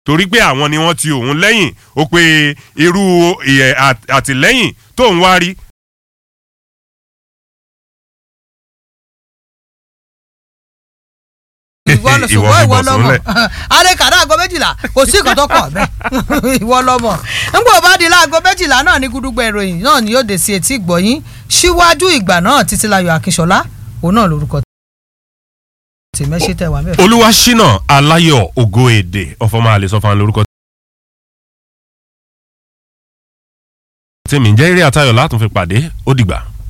torí pé àwọn ni wọ́n ti òun lẹ́yìn ó pe irú ìyẹ̀ àt- àtìlẹ́yìn tóun wá rí ìwọ lọ Ìwọ ṣùgbọ́n fi ìwọ bọ̀ lọmọ sólẹ̀. adékàdá aago méjìlá kò sí nǹkan tó kọ̀ bẹ́ẹ̀ ìwọ lọmọ nígbà bá di láago méjìlá náà ní gúdúgbò ìròyìn náà ni yóò dé sí etí ìgbọ̀yìn síwájú ìgbà náà títílayọ̀ akínṣọlá òun náà lórúkọ tèmẹ́sẹ̀ tẹ̀ wá mẹ́fà. olúwaṣínà aláyọ̀ ògo èdè ọ̀fọ̀mọ́ àlè sọ fún wa lórúkọ tèmi ń jẹ́ eré àtayọ̀ látún fi pàdé ó dìgbà.